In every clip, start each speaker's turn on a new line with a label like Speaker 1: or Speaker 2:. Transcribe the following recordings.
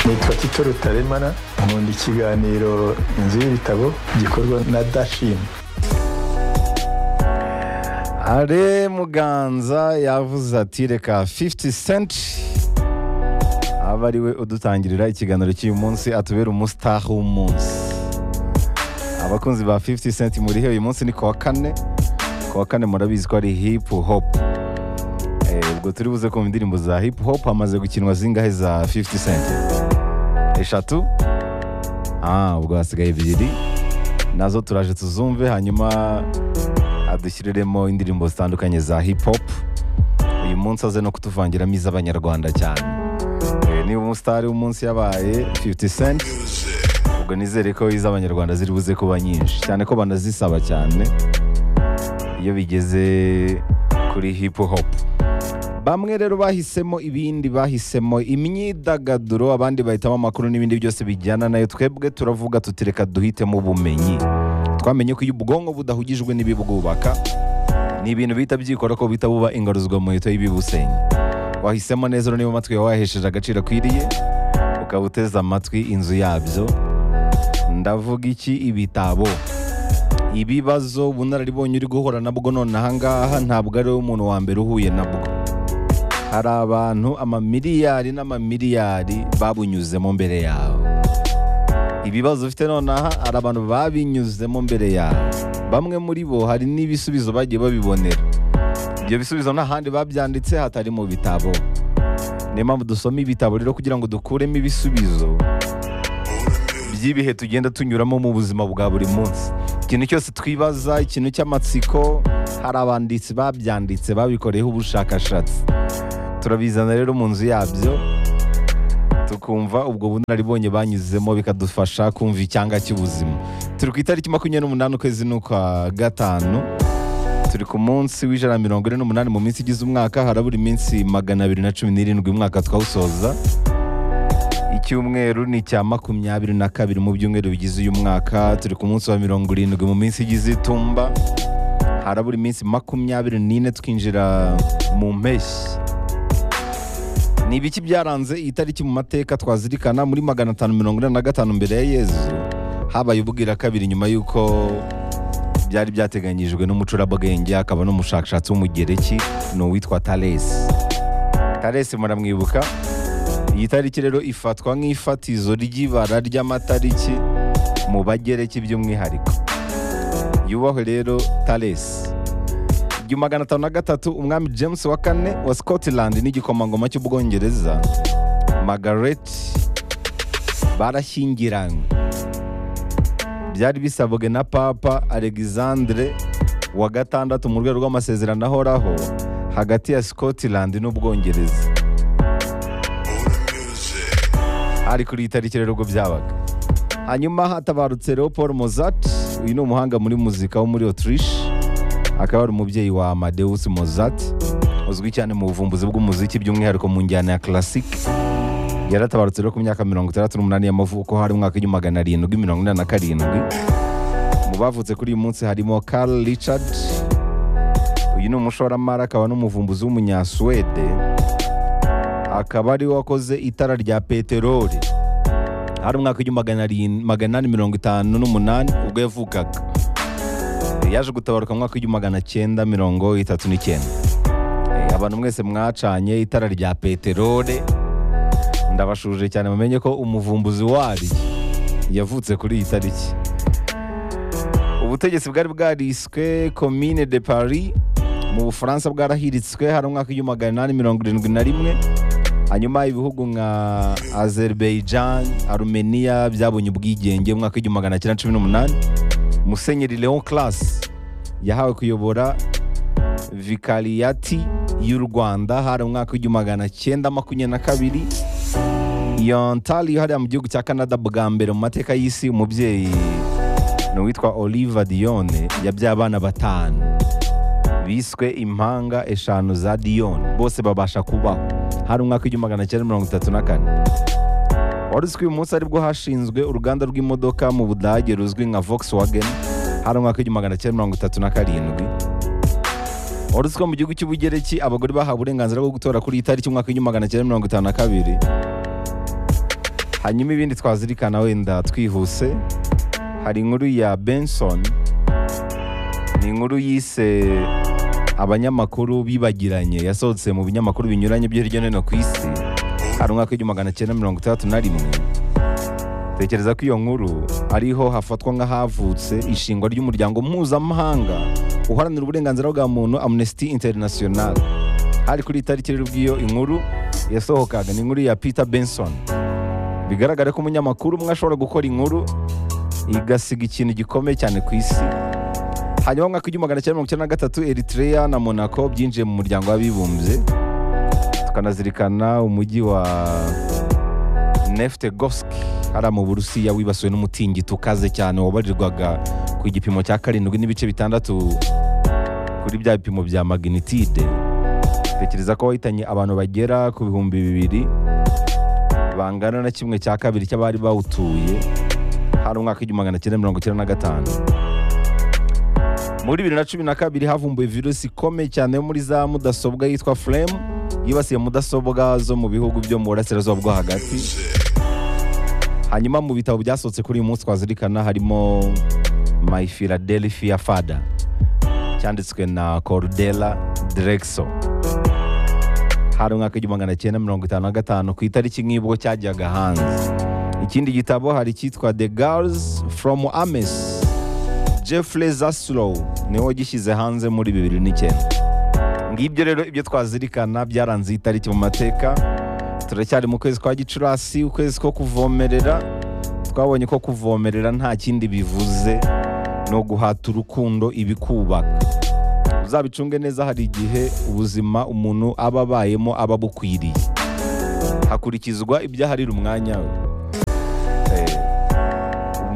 Speaker 1: nitwa tito rutaremara nkunda ikiganiro inzu y'ibitabo gikorwa na dashini
Speaker 2: are muganza yavuze ati reka 50 cent aba ari we udutangirira ikiganiro cy'uyu munsi atubera umusitaha w'umunsi abakunzi ba 50 cent murihe uyu munsi ni ku wa kane ku wa kane murabizi ko ari hip hop Eh, ubwo turi buze kumva indirimbo za hip hop hamaze gukinwa zingahe za 50 cent eshatu ah ubwo hasigaye ebyiri nazo turaje tuzumve hanyuma adushyiriremo indirimbo zitandukanye za hip hop uyu munsi aze no kutuvangiramo iz'abanyarwanda cyane Eh, niba umusitari w'umunsi yabaye 50 cent ubwo nizere ko iz'abanyarwanda ziri buze kuba nyinshi cyane ko banazisaba cyane iyo bigeze kuri hip hop bamwe rero bahisemo ibindi bahisemo imyidagaduro abandi bahitamo amakuru n'ibindi byose bijyana nayo twebwe turavuga tutireka duhitemo ubumenyi twamenye ko iyo ubwonko budahugijwe n'ibibwubaka ni ibintu bihita byikora ko bihita buba ingaruzwa muheto y'ibibusenya wahisemo neza rero niba amatwi yawe wayahesheje agaciro akwiriye ukaba uteze amatwi inzu yabyo ndavuga iki ibitabo ibibazo ubunararibonye uri guhura nabwo none ahangaha ntabwo ari umuntu wa mbere uhuye nabwo hari abantu amamiliyari n'amamiliyari babunyuzemo mbere yawe ibibazo ufite nonaha hari abantu babinyuzemo mbere yawe bamwe muri bo hari n'ibisubizo bagiye babibonera ibyo bisubizo nta handi babyanditse hatari mu bitabo niyo mpamvu dusoma ibitabo rero kugira ngo dukuremo ibisubizo by'ibihe tugenda tunyuramo mu buzima bwa buri munsi ikintu cyose twibaza ikintu cy'amatsiko hari abanditsi babyanditse babikoreyeho ubushakashatsi turabizana rero mu nzu yabyo tukumva ubwo bunararibonye banyuzemo bikadufasha kumva icyanga cy'ubuzima turi ku itariki makumyabiri n'umunani ukwezi n'ukwa gatanu turi ku munsi w'ijana na mirongo ine n'umunani mu minsi igize umwaka harabura iminsi magana abiri na cumi n'irindwi umwaka twawusoza icyumweru ni icya makumyabiri na kabiri mu byumweru bigize uyu mwaka turi ku munsi wa mirongo irindwi mu minsi igize itumba harabura iminsi makumyabiri n'ine twinjira mu mpeshyi ni ibiki byaranze iyi tariki mu mateka twazirikana muri magana atanu mirongo inani na gatanu mbere ya yezu habaye ubwira kabiri nyuma y'uko byari byateganyijwe n'umucurabwenge akaba n'umushakashatsi w'umugereki ni uwitwa taresi taresi muramwibuka iyi tariki rero ifatwa nk'ifatizo ry'ibara ry'amatariki mu bagereki by'umwihariko yubahwe rero taresi igihumbi magana atanu na gatatu umwami james wa kane wa scotland n'igikomangoma cy'ubwongereza margaret barashyingiranywe byari bisabwe na papa alexandre wa gatandatu mu rwego rw'amasezerano ahoraho hagati ya scotland n'ubwongereza ari kuri iyi tariki rero ubwo byabaga hanyuma hatabarutse rero paul mozart uyu ni umuhanga muri muzika wo muri autriche akaba ari umubyeyi wa amadeus mozart uzwi cyane mu buvumbuzi bw'umuziki by'umwihariko mu njyana ya classic yaratabarutse rero ku myaka mirongo itandatu n'umunani y'amavuko hari umwaka w'igihumbi magana arindwi mirongo inani na karindwi mu bavutse kuri uyu munsi harimo carl richard uyu ni umushoramari akaba n'umuvumbuzi w'umunyasuwede akaba ari we wakoze itara rya peteroli hari umwaka w'igihumbi magana arin- magana inani mirongo itanu n'umunani ubwo yavukaga yaje gutabaruka mu mwaka w'igihumbi magana cyenda mirongo itatu n'icyenda Eh, abantu mwese mwacanye itara rya peteroli ndabashuje cyane mumenye ko umuvumbuzi wari yavutse kuri iyi tariki ubutegetsi bwari bwariswe komine de paris mu bufaransa bwarahiritswe hari umwaka w'igihumbi magana inani mirongo irindwi na rimwe hanyuma ibihugu nka azerbaijan arumeniya byabonye ubwigenge mu mwaka w'igihumbi magana cyenda cumi n'umunani musenyeri leon class yahawe kuyobora vikariyati y'u rwanda hari umwaka w'igihumbi magana cyenda makumyabiri na kabiri iyo ntari hariya mu gihugu cya canada bwa mbere mu mateka y'isi umubyeyi ni uwitwa oliva diyone yabyaye abana batanu biswe impanga eshanu za diyone bose babasha kubaho hari umwaka w'igihumbi magana cyenda mirongo itatu na kane wari uzi ko uyu munsi aribwo hashinzwe uruganda rw'imodoka mu budage ruzwi nka volkswagen hari umwaka w'igihumbi magana cyenda mirongo itatu na karindwi wari uzi ko mu gihugu cy'ubugereki abagore bahawe uburenganzira bwo gutora kuri iyi tariki umwaka w'igihumbi magana cyenda mirongo itanu na kabiri hanyuma ibindi twazirikana wenda twihuse hari inkuru ya benson ni inkuru yise abanyamakuru bibagiranye yasohotse mu binyamakuru binyuranye byo hirya no hino ku isi hari umwaka w'igihumbi magana cyenda mirongo itandatu na rimwe tekereza ko iyo nkuru ariho hafatwa nk'ahavutse ishingwa ry'umuryango mpuzamahanga uharanira uburenganzira bwa muntu amnesty international hari kuri iyi tariki rero ubw'iyo inkuru yasohokaga ni inkuru ya peter benson bigaragara ko umunyamakuru umwe ashobora gukora inkuru igasiga ikintu gikomeye cyane ku isi hanyuma mu mwaka w'igihumbi magana cyenda mirongo icyenda na gatatu eritrea na monaco byinjiye mu muryango w'abibumbye tukanazirikana umujyi wa neftegoski hariya mu burusiya wibasiwe n'umutingito ukaze cyane wabarirwaga ku gipimo cya karindwi n'ibice bitandatu kuri bya bipimo bya magnitide tekereza ko wahitanye abantu bagera ku bihumbi bibiri bangana na kimwe cya kabiri cy'abari bawutuye hari umwaka w'igihumbi magana cyenda mirongo icyenda na gatanu muri bibiri na cumi na kabiri havumbuwe virusi ikomeye cyane yo muri za mudasobwa yitwa furemu yibasiye mudasobwa zo mu bihugu byo mu burasirazuba bwo hagati hanyuma mu bitabo byasohotse kuri uyu munsi twazirikana harimo my philadelphia fada cyanditswe na cordela drexo hari umwaka w'igihumbi magana cyenda mirongo itanu na gatanu ku itariki nk'ibwo cyajyaga hanze ikindi gitabo hari icyitwa the girls from ames jeffrey zaslow niwe wagishyize hanze muri bibiri n'icyenda ngibyo rero ibyo twazirikana byaranze iyi tariki mu mateka turacyari mu kwezi kwa gicurasi ukwezi ko kuvomerera twabonye ko kuvomerera nta kindi bivuze no guhata urukundo ibikubaka uzabicunge neza hari igihe ubuzima umuntu aba abayemo aba abukwiriye hakurikizwa ibyaharira umwanya we Eh,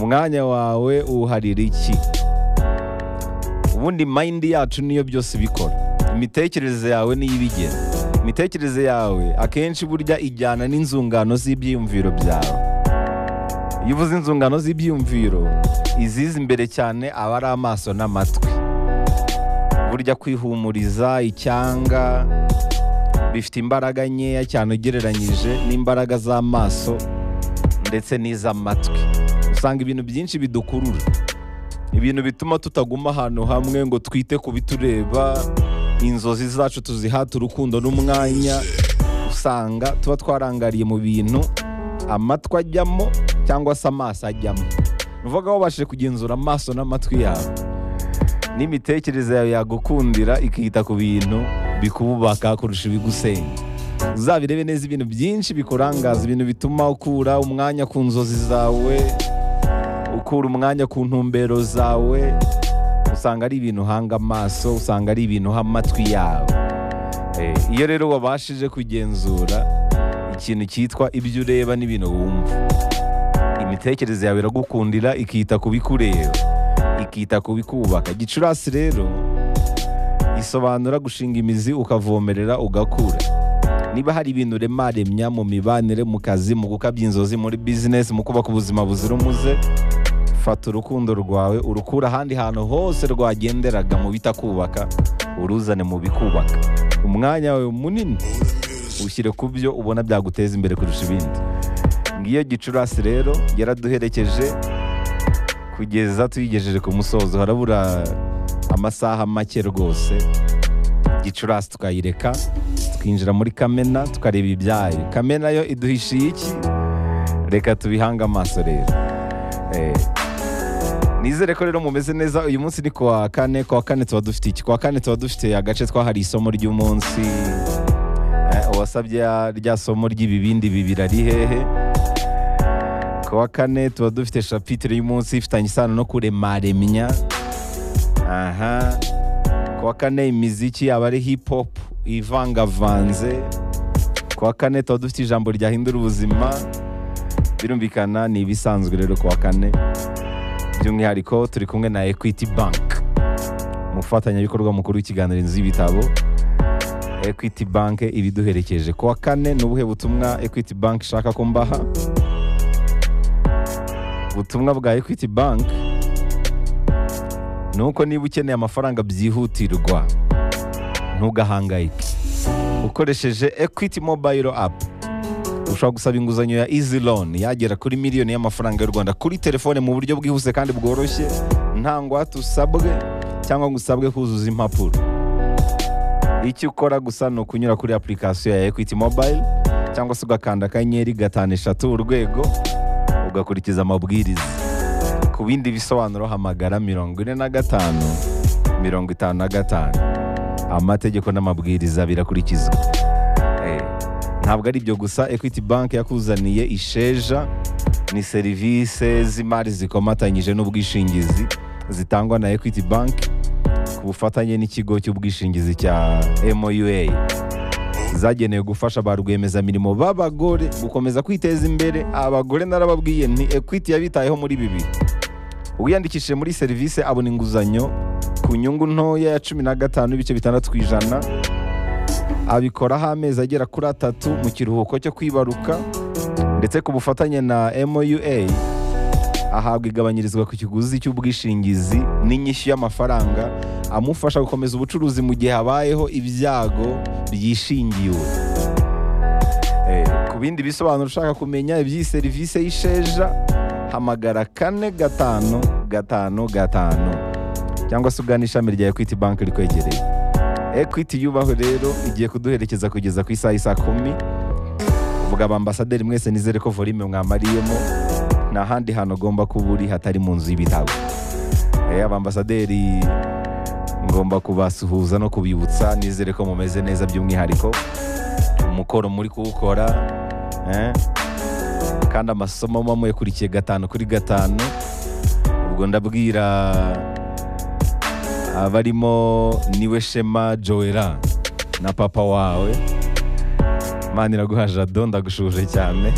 Speaker 2: umwanya wawe uharira iki ubundi mayindi yacu niyo byose ibikora imitekerereze yawe niyo ibigena imitekerereze yawe akenshi burya ijyana n'inzungano z'ibyiyumviro byawe iyo uvuze inzungano z'ibyiyumviro iziza imbere cyane aba ari amaso n'amatwi burya kwihumuriza icyanga bifite imbaraga nkeya cyane ugereranyije n'imbaraga z'amaso ndetse n'iz'amatwi usanga ibintu byinshi bidukurura ibintu bituma tutaguma ahantu hamwe ngo twite ku bitureba inzozi zacu tuzihata urukundo n'umwanya usanga tuba twarangariye mu bintu amatwi ajyamo cyangwa se amaso ajyamo ni ukuvuga wabashije kugenzura amaso n'amatwi yawe n'imitekerereze yawe yagukundira ikita ku bintu bikubaka kurusha ibigusenya uzabirebe neza ibintu byinshi bikurangaza ibintu bituma ukura umwanya ku nzozi zawe ukura umwanya ku ntumbero zawe usanga ari ibintu uhanga amaso usanga ari ibintu uha amatwi yawe Eh, iyo rero wabashije kugenzura ikintu cyitwa ibyo ureba n'ibintu wumva imitekerereze yawe iragukundira ikita ku bikureba ikita ku bikubaka gicurasi rero isobanura gushinga imizi ukavomerera ugakura niba hari ibintu urema remya mu mibanire mu kazi mu gukabya inzozi muri bizinesi mu kubaka ubuzima buzira umuze fata urukundo rwawe urukura ahandi hantu hose rwagenderaga mu bitakubaka uruzane mu bikubaka umwanya wawe munini ushyire ku byo ubona byaguteza imbere kurusha ibindi ngiyo gicurasi rero yaraduherekeje kugeza tuyigejeje ku musozo harabura amasaha make rwose gicurasi tukayireka twinjira muri kamena tukareba ibyayo kamena yo iduhishiye iki reka tubihange amaso rero Eh, nizere ko rero mumeze neza uyu munsi ni kuwa kane kuwa kane tuba dufite iki kuwa kane tuba dufite agace twahariye isomo ry'umunsi Eh, uwasabye ya- rya somo ry'ibibindi bibiri ari hehe kuwa kane tuba dufite shapitire y'umunsi ifitanye isano no kuremaremya aha kuwa kane imiziki yaba ari hip hop ivangavanze kuwa kane tuba dufite ijambo ryahindura ubuzima birumvikana ni ibisanzwe rero kuwa kane by'umwihariko turi kumwe na equity bank umufatanyabikorwa mukuru w'ikiganiro inzu y'ibitabo equity bank ibiduherekeje kuwa kane ni ubuhe butumwa equity bank ishaka ko mbaha ubutumwa bwa equity bank ni uko niba ukeneye amafaranga byihutirwa ntugahangayike ukoresheje equity mobile app ushobora gusaba inguzanyo ya izi loni yagera kuri miliyoni y'amafaranga y'u rwanda kuri telefone mu buryo bwihuse kandi bworoshye nta ngwate usabwe cyangwa ngo usabwe kuzuza impapuro icyo ukora gusa ni ukunyura kuri apurikasiyo ya ekwiti mobayiro cyangwa se ugakanda akanyenyeri gatanu eshatu urwego ugakurikiza amabwiriza ku bindi bisobanuro hamagara mirongo ine na gatanu mirongo itanu na gatanu amategeko n'amabwiriza birakurikizwa Eh, ntabwo ari ibyo gusa ekwiti banki yakuzaniye isheja ni serivisi z'imari zikomatanyije n'ubwishingizi zitangwa na ekwiti banki ku bufatanye n'ikigo cy'ubwishingizi cya MOUA zagenewe gufasha ba rwiyemezamirimo b'abagore gukomeza kwiteza imbere abagore narababwiye ni ekwiti yabitayeho muri bibiri uwiyandikishije muri serivisi abona inguzanyo ku nyungu ntoya ya cumi na gatanu n'ibice bitandatu ku ijana abikoraho amezi agera kuri atatu mu kiruhuko cyo kwibaruka ndetse ku bufatanye na MOUA ahabwa igabanyirizwa ku kiguzi cy'ubwishingizi n'inyishyu y'amafaranga amufasha gukomeza ubucuruzi mu gihe habayeho ibyago byishingiwe Eh, ku bindi bisobanuro ushaka kumenya iby'iyi serivisi y'isheja hamagara kane gatanu gatanu gatanu cyangwa se ugana ishami rya ekwiti banki rikwegereye ekwiti yubaho rero igiye kuduherekeza kugeza ku isaha isa kumi uvuga ambasaderi mwese nizere ko volume mwamariyemo nta handi hantu ugomba kuba uri hatari mu nzu y'ibitabo Eh, abambasaderi ngomba kubasuhuza no kubibutsa nizere ko mumeze neza by'umwihariko umukoro muri kuwukora eh, kandi amasomo muba muyakurikiye gatanu kuri gatanu ubwo ndabwira abarimo niwe shema joera na papa wawe imana iraguha jado ndagushuje cyane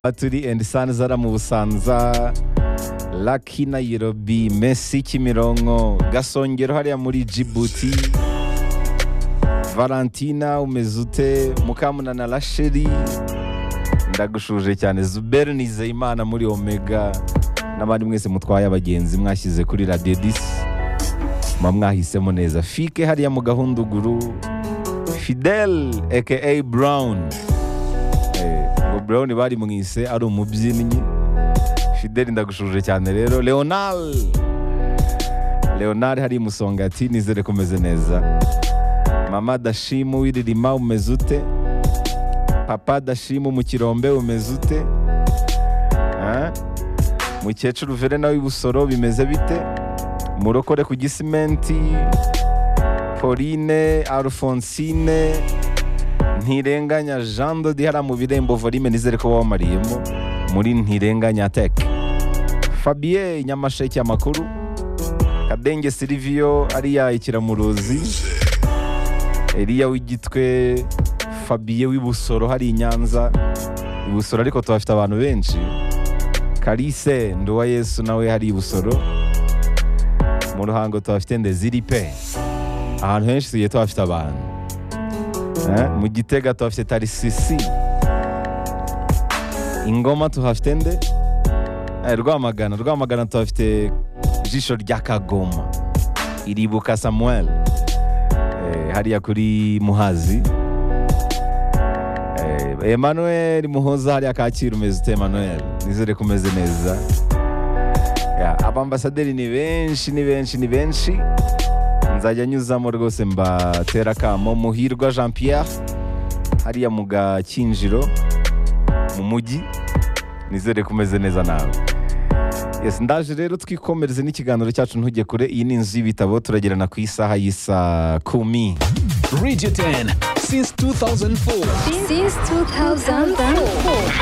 Speaker 2: baturi endi sanzara mu busanza laki nayirobi mesi kimironko gasongero hariya muri jibuti valentina umeze ute mukamunana rasheri ndagushuje cyane zuberi nizeyimana muri omega n'abandi mwese mutwaye abagenzi mwashyize kuri radiyo disi muba mwahisemo neza fike hariya mu gahunduguru fidel aka brown Eh, ngo brown bari mwise ari umubyinnyi fidel ndagushuje cyane rero leonal leonal hari musonga ati nizere ko umeze neza mama dashimu wiririma umeze ute papa dashimu mu kirombe umeze ute Ah? mukecuru verena w'ibusoro bimeze bite murokore ku gisimenti pauline alphonsine ntirenganya jean dodi hariya mu birembo volume nizere ko wamariyemo muri ntirenganya tek fabien nyamasheke amakuru kadenge silivio ariya ikiramuruzi eliya w'igitwe fabien w'ibusoro hari i nyanza ibusoro ariko tuhafite abantu benshi kalise nduwa yesu nawe hari i busoro mu ruhango tuhafite ndeziri pe ahantu henshi tugiye tuhafite abantu Eh, mu gitega tuhafite tarisisi ingoma tuhafite nde Eh, rwamagana rwamagana tuhafite jisho rya kagoma iribuka samuel Eh, hariya kuri muhazi Eh, Emmanuel Muhoza hariya Kacyiru umeze ute Emmanuel nizere ko umeze neza Ya, abambasaderi ni benshi ni benshi ni benshi nzajya nyuzamo rwose mbatera akamo muhirwa Jean Pierre hariya mu gakinjiro mu mujyi nizere ko umeze neza nawe Yes, ndaje rero twikomereze n'ikiganiro cyacu ntujye kure iyi ni inzu y'ibitabo turagerana ku isaha y'isa kumi
Speaker 3: Radio 10 since 2004.
Speaker 4: since 2004.